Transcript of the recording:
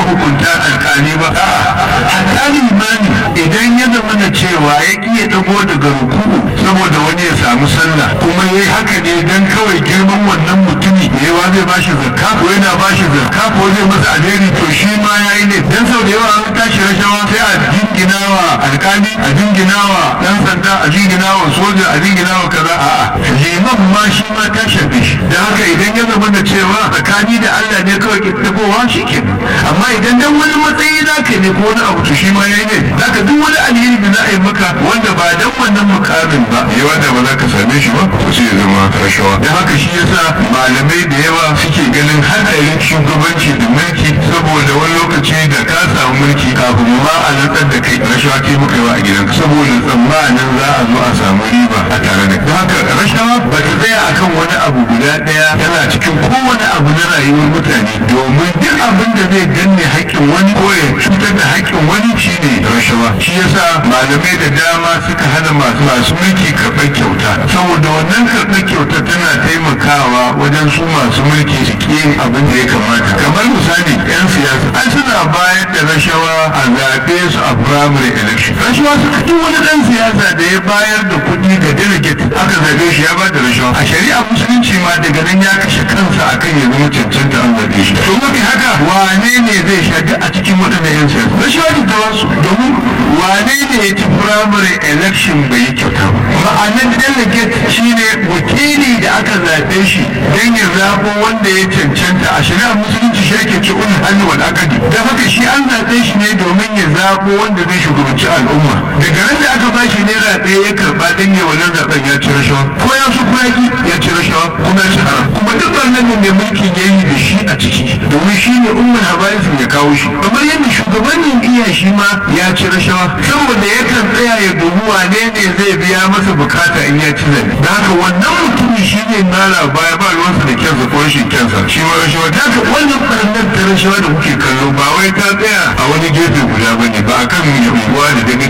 mahukunta alkali ba hatta limani idan ya zama na cewa ya iya dago daga ruku'u saboda wani ya samu sallah kuma ya yi haka ne don kawai girman wannan mutumi yawa zai bashi zakka ko yana bashi zakka ko zai masa alheri to shi ma ya yi ne dan sau da yawa an tashi rashawa sai a jinginawa alkali a jinginawa dan sanda a jinginawa soja a jinginawa kaza a'a liman ma shi ma ta shafe shi da haka idan ya zama da cewa tsakani da Allah ne kawai ke tafowa shi ke amma idan dan wani matsayi zaka ne ko wani abu to shi ma yayi ne zaka duk wani alheri da za a yi maka wanda ba dan wannan mukamin ba yawa da ba za ka same shi ba to sai ya zama rashawa da haka shi yasa malamai da yawa suke ganin hadarin shugabanci da mulki saboda wani lokaci da ka samu mulki kafin ma a lantar da kai rashawa ke muka yawa a gidanka saboda tsammanin za a zo a samu riba a tare da da haka rashawa ba ta tsaya akan wani abu guda daya yana cikin kowane abu na rayuwar mutane domin duk abin da zai danne haƙƙin wani ko ya cutar da haƙƙin wani shine rashawa shi yasa malamai da dama suka hana masu masu mulki karɓar kyauta saboda wannan karɓar kyauta tana taimakawa wajen su masu mulki su ƙi yin abin da ya kamata kamar misali yan siyasa an suna bayar da rashawa a zaɓe su a primary election rashawa suka duk wani ɗan siyasa da ya bayar da kuɗi ga delegate aka zaɓe shi ya ba da rashawa a shari'a musulunci ma daga nan ya kashe kansa akan ya zama cancanta an zaɓe shi to mafi haka wane ne zai shaɗi a cikin waɗannan yan siyasa rashawa ce ta wasu domin wane ne ya ci primary election bai yi kyauta ba ma'anar delegate shine wakili da aka zaɓe shi don ya zaɓo wanda ya cancanta a shari'a musulunci shi ake ce ulul hannu wal akadi da haka shi an zaɓe shi ne domin ya zaɓo wanda zai shugabanci al'umma daga nan da aka bashi naira ɗaya ya karɓa don ya wannan zaɓen ya ci rashawa ko ya su kuraki ya ci rashawa kuma ya ci haram kuma duk wannan ne mai mulkin ya yi da shi a ciki domin shi ne umar habarisin ya kawo shi kamar yadda shugabannin iya shi ma ya ci rashawa saboda yakan tsaya ya dubi wane ne zai biya masa bukata in ya ci zabe da haka wannan mutumin shi ne mara baya ba ruwansa da kyansa ko rashin kyansa shi ma rashawa da haka wannan ɓarnar ta rashawa da kuke kallo ba wai ta tsaya a wani gefe guda ba ne ba a kan unguwa da daga